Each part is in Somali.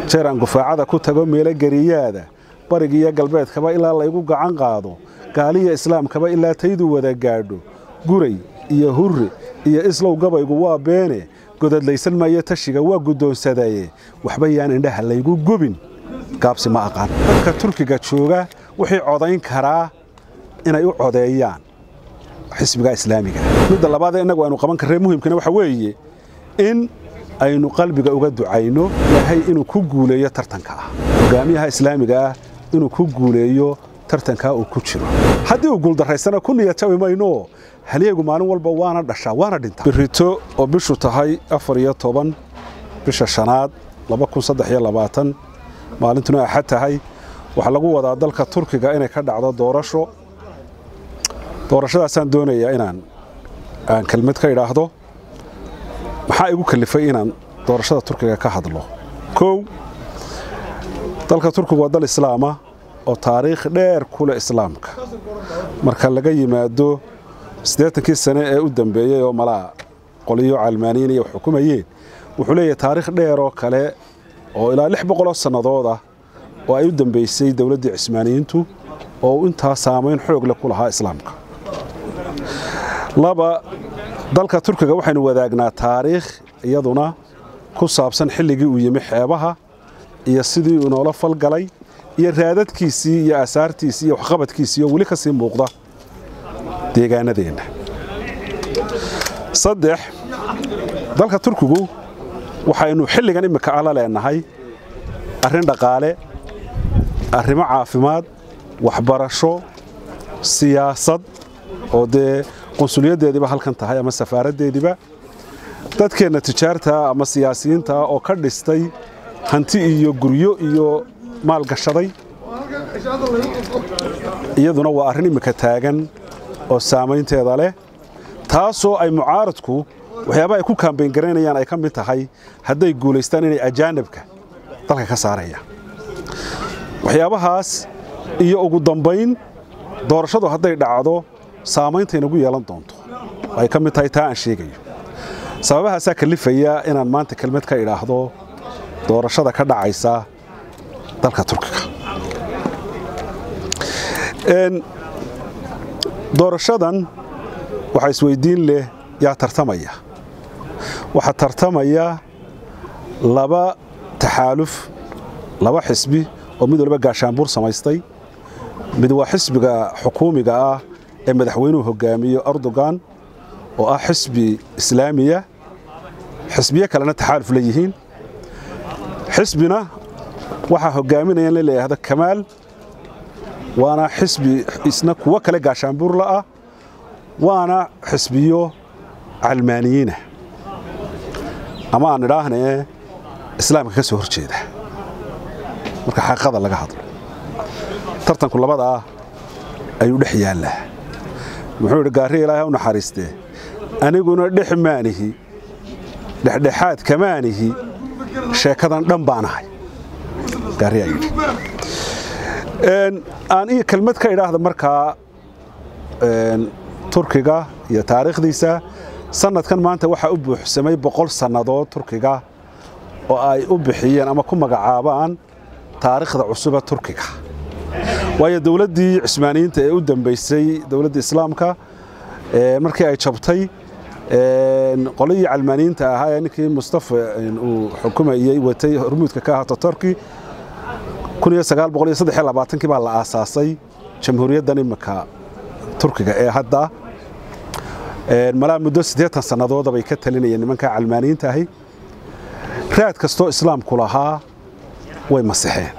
jeer aan gufaacada ku tago meelo geriyaada bariga iyo galbeedkaba ilaa laygu gacan qaado gaaliya islaamkaba ilaa taydu wada gaadho guray iyo hurre iyo islow gabaygu waa beene godadlaysan maayo tashiga waa guddoonsadaye waxba yaan indhaha laygu gubin gaabsi ma aqaan dadka turkiga jooga wixii codayn karaa inay u codeeyaan xisbiga islaamiga midda labaadee innagu aynu qaban karree muhimkana waxa weeye in aynu qalbiga uga ducayno ilaahay inuu ku guuleeyo tartanka ah hogaamiyaha islaamiga ah inuu ku guuleeyo tartankaa uu ku jiro haddii uu guuldarraysana ku niyadjabi mayno halyeegu maalin walba waana dhashaa waana dhintaa birito oo bishu tahay afar iyo toban bisha shanaad maalintuna axad tahay waxaa lagu wadaa dalka turkiga inay ka dhacdo doorasho doorashadaasaan doonayaa inaan aan kelmad ka idhaahdo maxaa igu kalifay inaan doorashada turkiga ka hadlo kow dalka turkigu waa dal islaama oo taariikh dheer ku leh islaamka marka laga yimaado siddeetankii sane ee u dambeeyey oo malaa qoliyo calmaaniyiin iyo xukumayeen wuxuu leeyahay taariikh dheer oo kale oo ilaa lix boqoloo sannadood ah oo ay u dambaysay dowladdii cismaaniyiintu oo uu intaa saamayn xoog leh ku lahaa islaamka laba dalka turkiga waxaynu wadaagnaa taariikh iyaduna ku saabsan xilligii uu yimi xeebaha iyo sidii uu noola falgalay iyo raadadkiisii iyo aasaartiisii iyo waxqabadkiisii oo weli ka sii muuqda deegaanadeenna saddex dalka turkigu waxaynu xilligan immika ala leenahay arrin dhaqaale arrimo caafimaad waxbarasho siyaasad oo dee qunsuliyaddeediiba halkan tahay ama safaaraddeediiba dadkeenna tijaartaa ama siyaasiyiintaa oo ka dhistay hanti iyo guryo iyo maal gashaday iyaduna waa arrin immika taagan oo saamaynteeda leh taasoo ay mucaaradku waxyaabaha ay ku kaambayn garaynayaan ay ka mid tahay hadday guulaystaan inay ajaanibka dalka ka saarayaan waxyaabahaas iyo ugu dambayn doorashadu hadday dhacdo saamaynta inagu yeelan doonto ay ka mid tahay taa aan sheegayo sababahaasaa kalifaya inaan maanta kelmad ka idhaahdo doorashada ka dhacaysa dalka turkiga doorashadan waxaa isweydiin leh yaa tartamaya waxaa tartamaya laba taxaaluf laba xisbi oo mid waliba gaashaanbuur samaystay mid waa xisbiga xukuumiga ah ee madaxweynuhu hogaamiyo erdogan oo ah xisbi islaamiya xisbiyo kalena taxaaluf la yihiin xisbina waxaa hogaaminaya in la yidhaahdo kamaal waana xisbi isna kuwo kale gaashaanbuur la'ah waana xisbiyo calmaaniyiina ama aan idhaahnee islaamka ka soo hor jeeda marka xaqiiqada laga hadlo tartanku labada ah ayuu dhex yaallaa muxuu idhi gaarri ilaahay u naxariistee aniguna dhex maanihi dhexdhexaad kamaanihi sheekadan dhan baanahay gaarri aa yidhi aan iyo kelmad ka idhaahda markaa turkiga iyo taariikhdiisa sanadkan maanta waxaa u buuxsamay boqol sannadood turkiga oo ay u bixiyeen ama ku magacaabaan taariikhda cusuba turkiga waayo dowladdii cismaaniyiinta ee u dambaysay dowladda islaamka markii ay jabtay qoladii calmaaniyiinta ahaa ee ninkii mustafa uu xukumayey watay hormuudka ka ahaa totorki kii baa la aasaasay jamhuuriyaddan imika turkiga ee hadda malaa muddo siddeetan sannadooda bay ka talinayeen nimankaa calmaaniyiinta ahi raad kastoo islaamku lahaa way masixeen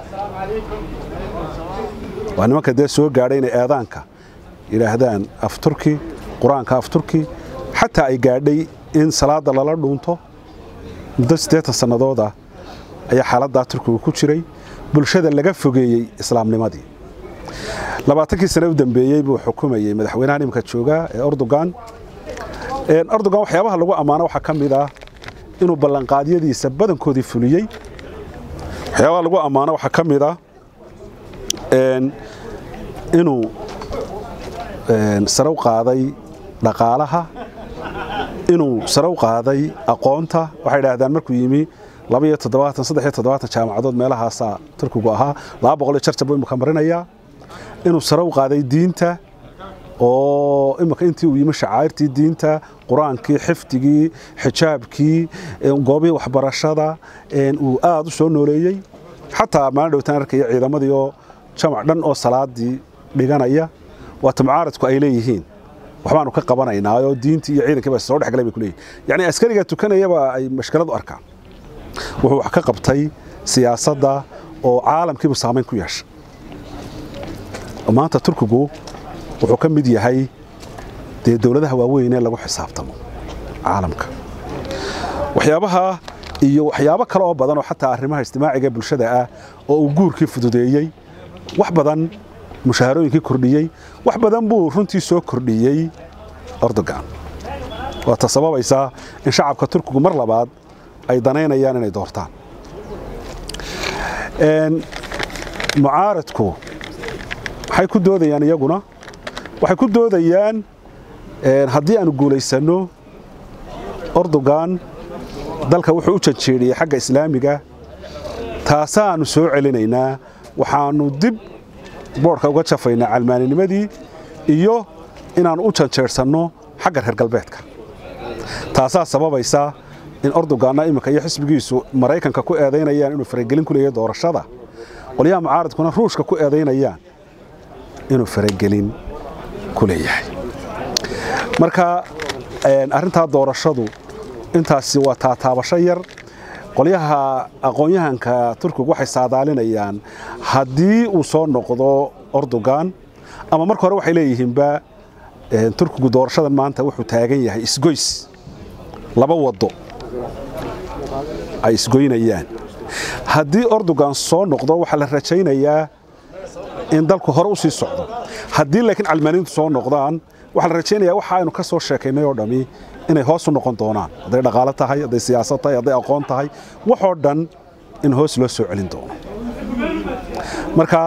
waa nimanka dee soo gaadhay inay eedaanka yidhaahdaan afturki qur-aanka afturki xataa ay gaadhay in salaadda lala dhuunto muddo siddeetan sannadooda ayaa xaaladdaa turkigu ku jiray bulshada laga fogeeyey islaamnimadii labaatankii sane u dambeeyey buu xukumayey madaxweynaha nimka jooga ee erdogan erdogan waxyaabaha lagu ammaano waxaa ka mid ah inuu ballanqaadyadiisa badankoodii fuliyey waxyaabaha lagu ammaano waxaa ka mid ah inuu sare u qaaday dhaqaalaha inuu sare u qaaday aqoonta waxay idhaahdaan markuu yimi labaiyo toddobaatan saddex iyo toddobaatan jaamacadood meelahaasaa turkigu ahaa laba boqol iyo jarjab buu imika marinayaa inuu sare u qaaday diinta oo imika intii uu yimi shacairtii diinta qur-aankii xifdigii xijaabkii goobihii waxbarashada uu aada u soo nooleeyey xataa maalin dhowtaan arkaya ciidamadii oo jamac dhan oo salaadii dhiganaya waata mucaaradku ay leeyihiin waxbaanu ka qabanaynaa oo diintii iyo ciidankii ba soo dhexgalay bay ku leeyihin yacni askariga tukanayaba ay mashkilad u arkaan wuxuu wax ka qabtay siyaasadda oo caalamkiibu saamayn ku yeeshay maanta turkigu wuxuu ka mid yahay dee dowladaha waaweyn ee lagu xisaabtamo caalamka waxyaabaha iyo waxyaabo kale oo badan oo xataa arrimaha ijtimaaciga bulshada ah oo uu guurkii fududeeyey wax badan mushaharooyinkii kordhiyey wax badan buu runtii soo kordhiyey erdogan waata sababaysaa in shacabka turkigu mar labaad ay danaynayaan inay doortaan mucaaradku waxay ku doodayaan iyaguna waxay ku doodayaan haddii aanu guulaysanno erdogan dalka wuxuu u janjeedhiyey xagga islaamiga taasaannu soo celinaynaa waxaannu dib boodhka uga jafaynaa calmaaninimadii iyo inaannu u janjeedhsanno xagga reer galbeedka taasaa sababaysa in erdoganna iminka iyo xisbigiisu maraykanka ku eedaynayaan inuu faragelin ku leeyahay doorashada qolyaha mucaaradkuna ruushka ku eedaynayaan inuu faragelin ku leeyahay marka arrintaa doorashadu intaasi waa taataabasho yar qolyaha aqoon-yahanka turkigu waxay saadaalinayaan haddii uu soo noqdo erdogan ama marka hore waxay leeyihiinba turkigu doorashadan maanta wuxuu taagan yahay isgoys laba waddo ay isgoynayaan haddii erdogan soo noqdo waxaa la rajaynayaa in dalku hore u sii socdo haddii laakiin calmaaniintu soo noqdaan waxaa la rajaynayaa waxa aynu ka soo sheekaynay oo dhammi inay hoos u noqon doonaan hadday dhaqaalo tahay hadday siyaasad tahay hadday aqoon tahay waxoo dhan in hoos loo soo celin doono marka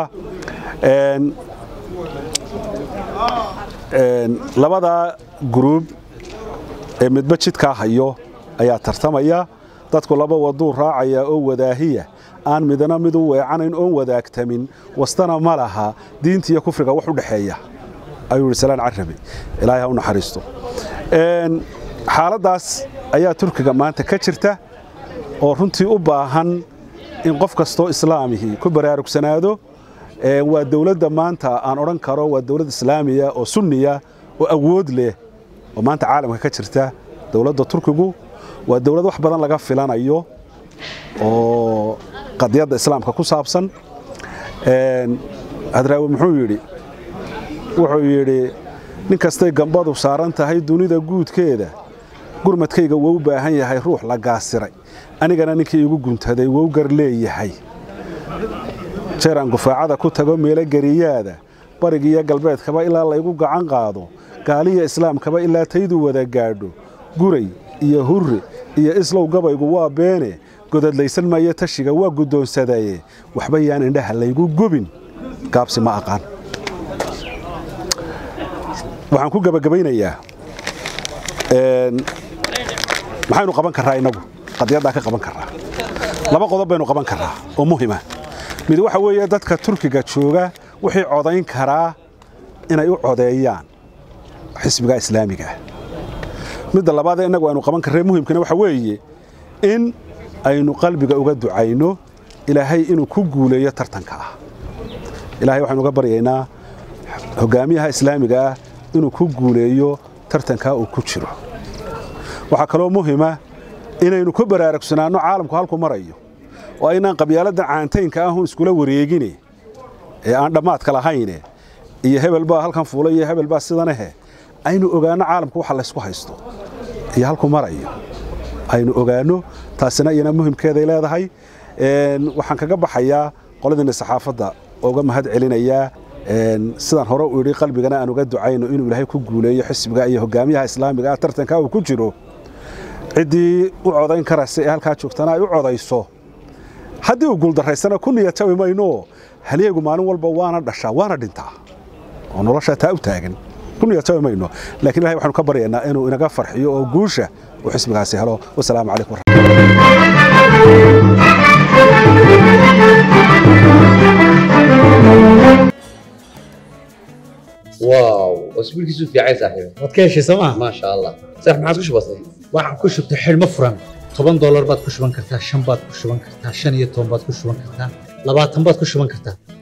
labada gruub ee midba jidkaa hayo ayaa tartamaya dadku laba waduu raacaya oo wadaahiya aan midna mid u weecanayn oon wadaagtamin wastana ma laha diinta iyo kufriga wax u dhexeeya ayuu yidhi salaan carabi ilaahay ha u naxariisto xaaladdaas ayaa turkiga maanta ka jirta oo runtii u baahan in qof kastoo islaamihii ku baraarugsanaado waa dowladda maanta aan odhan karo waa dowlad islaamiya oo sunniya oo awood leh oo maanta caalamka ka jirta dowladda turkigu waa dowlad wax badan laga filanayo oo qadiyadda islaamka ku saabsan hadraawi muxuu yidhi wuxuu yidhi nin kastay gambadu saaran tahay dunida guudkeeda gurmadkayga wou baahan yahay ruux la gaasiray anigana ninkii igu guntaday wou gar leeyahay jeeraan gufaacada ku tago meelo geriyaada barigiiyo galbeedkaba ilaa laygu gacan qaado gaaliya islaamkaba ilaa taydu wada gaadho guray iyo hurre iyo islow gabaygu waa beene godadlaysan maayo tashiga waa guddoonsadaye waxba yaan indhaha laygu gubin gaabsi ma aqaan waxaan ku gebagabaynayaa maxaynu qaban karraa innagu qadiyaddaa ka qaban karraa laba qodob baynu qaban karraa oo muhima mid waxa weeye dadka turkiga jooga wixii codayn karaa inay u codeeyaan xisbiga islaamiga ah midda labaadee innagu aynu qaban karree muhimkana waxa weeye in aynu qalbiga uga ducayno ilaahay inuu ku guuleeyo tartanka ah ilahay waxaynu uga baryaynaa hogaamiyaha islaamiga ah inuu ku guuleeyo tartankaa uu ku jiro waxaa kaloo muhima inaynu ku baraarugsanaanno caalamku halku marayo oo aynaan qabyaaladan caantaynka ahun iskula wareegine ee aan dhammaadka lahayne iyo hebel baa halkan fuulay iyo hebel baa sidanahe aynu ogaanno caalamku waxa laysku haysto iyo halku marayo aynu ogaanno taasina iyana muhimkeeday leedahay waxaan kaga baxayaa qoladiina saxaafadda uga mahad celinayaa sidaan hore u idhi qalbigana aan uga ducayno inuu ilaahay ku guuleeyo xisbiga iyo hogaamiyaha islaamiga ah tartanka uu ku jiro ciddii u codayn karaysa ee halkaa joogtana ay u codayso haddii uu guuldaraysana ku niyatabi mayno halyeegu maalin walba waana dhashaa waana dhintaa oo noloshaa taa u taagan ku niyatabi mayno laakiin ilahay waxaanu ka baryaynaa inuu inaga farxiyo oo guusha uu xisbigaasi helo wasalaamu calaykum واو اسبوع كيسو في عايز صاحبي waad ka heshay sooma ما شاء الله صح ما عادش بسيط waxaan ku shubtay xidhmo furan toban doolar baad ku shuban kartaa shan baad ku shuban kartaa shan iyo toban baad ku shuban kartaa labaatan baad ku shuban kartaa